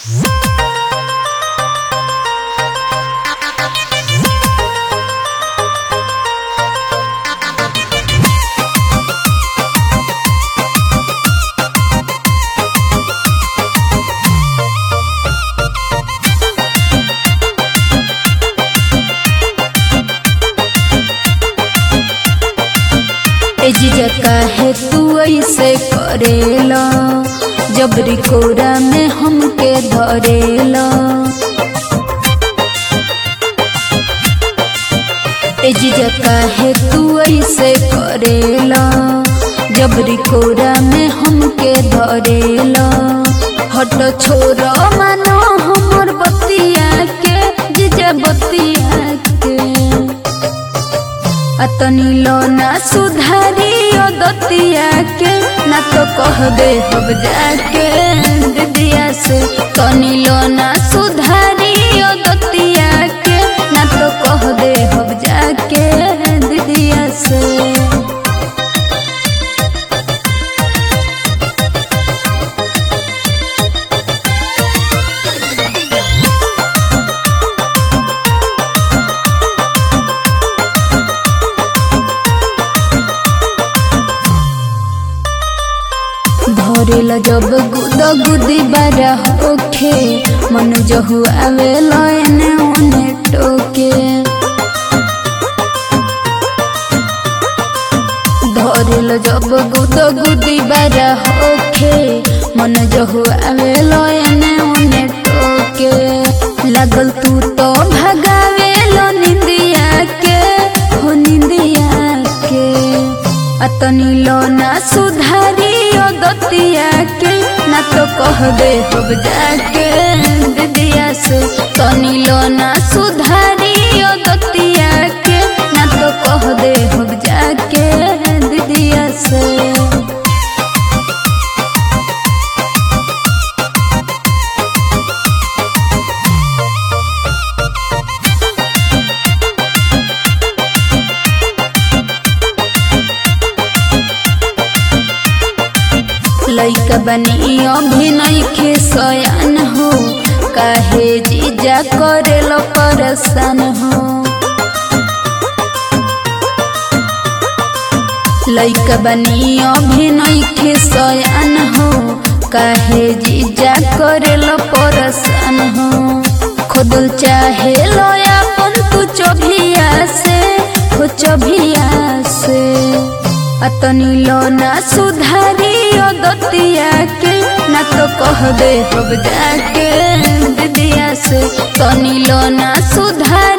एजिजा काहे तू ऐसे करेला जबरी कोरा में हमके धरेला एजिजा काहे तू ऐसे करेला जबरी कोरा में हमके धरेला हट छोरा मानो हमर बतिया के जिजा बतिया के अतनी लो ना सुधारी ओ दतिया के ना तो कह दे हब जाके दीदिया से तनी लो ना सुधारी ओ दतिया के ना तो कह दे हब जाके दीदिया से धरेला जब गुद गुदी बारा होखे मन जहु आवे लयने ओने टोके धरेला जब गुद गुदी बारा होखे मन जहु आवे लयने ओने टोके लागल तू तो भगावे लो निंदिया के हो निंदिया के अतनी लो ना सुधारी ओ दतिया के ना तो कह दे हब जाके दीदिया से तनी लो ना सुधारी ओ दतिया के ना तो कह दे हब जाके दीदिया से लैका बनी अभिनय के सयान हो काहे जीजा करेल परसान हो लैका बनी अभिनय के सयान हो काहे जीजा करेल परसान हो खुदल चाहे लयापन तू चोभिया से हो चोभिया से अतनी लो ना सुधारी ओ दतिया के ना तो कह दे हब जाके दीदिया से तनी लो ना सुधारी